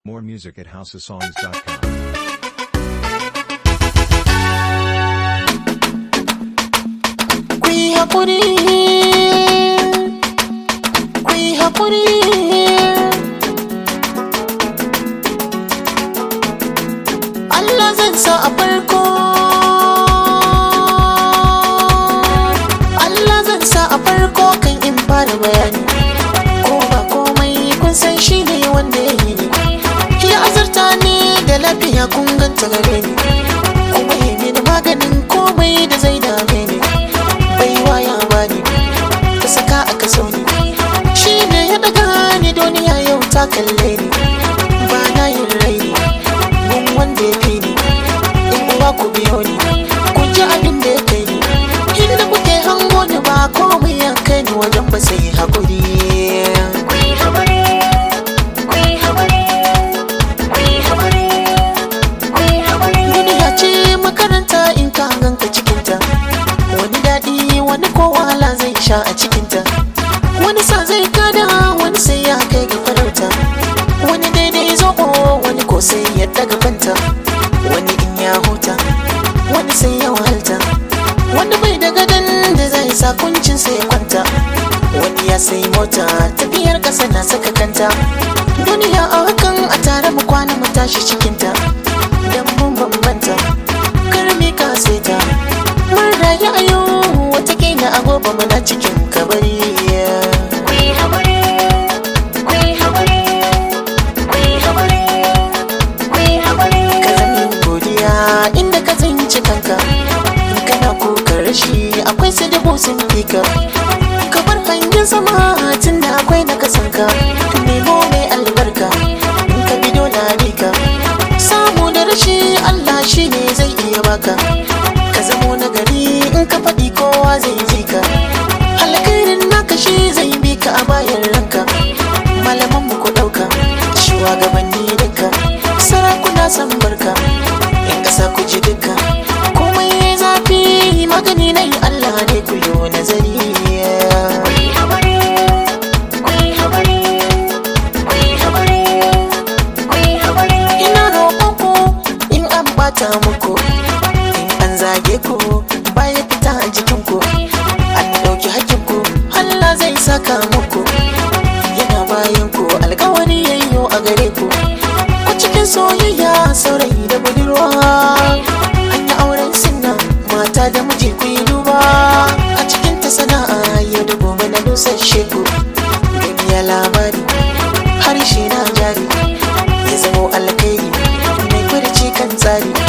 More music at houseofsongs.com. ku yi haƙuri ku yi haƙuri Allah zan sa a farko Allah zan sa a farko kan in fara bayani ko ba komai kun san shi ne wanda ya yi ne ya azurta ne da lafiya kun ganta gare ni kuma yi mini maganin komai da zai dame ni baiwa ya bani ta saka a kaso ni shi ne ya daga ni duniya yau ta kalle ni ba na yin raini mun wanda ya fi ni in uwa ku biyo ni ku ji abin da ya kai ni inda kuke hango ni ba komai ya kai ni wajen ba sai hakuri duniya ce makaranta in ka ganka cikinta wani daɗi wani ko wahala zai sha a cikinta wani sa zai kada wani sai ya kai ga farauta wani daidai zoɓo wani ko sai ya daga fanta wani in ya huta wani sai ya wahalta wani bai da gadon da zai sa kuncin sai ya kwanta wani ya sai mota tafiyar ƙasa na saka kanta duniya a hakan a tare mu kwana mu tashi cikinta dan mun bambanta karmi ka ta mun rayu a yau watakila a gobe muna cikin kabari ka zama godiya inda ka tsinci kanka in kana kokar rashi akwai su dubu sun fi ka ka bar hangen sama tun da akwai na kasanka nemo mai albarka in ka bi dole ka samu da rashi Allah shi ne zai iya baka ka zamo nagari in ka faɗi kowa zai ji ka alkhairin naka shi zai bi ka a bayan ranka malaman mu ku ɗauka shugabanni duka sarakuna san barka in ƙasa ku ji duka komai zafi magani na yi Allah ne ku yi nazari ina roƙon ku in an bata muku in an zage ku baya fita a jikin ku an ɗauki hakkin ku Allah zai saka muku yana bayan ku alkawari yayyo a gare ku ku cikin soyayya saurayi da budurwa an yi auren sinna mata da miji ku yi duba a cikin ta sana'a yau da gobe na dusashe ku duniya labari harshe na jari ya zamo alkhairi mai furci kan tsari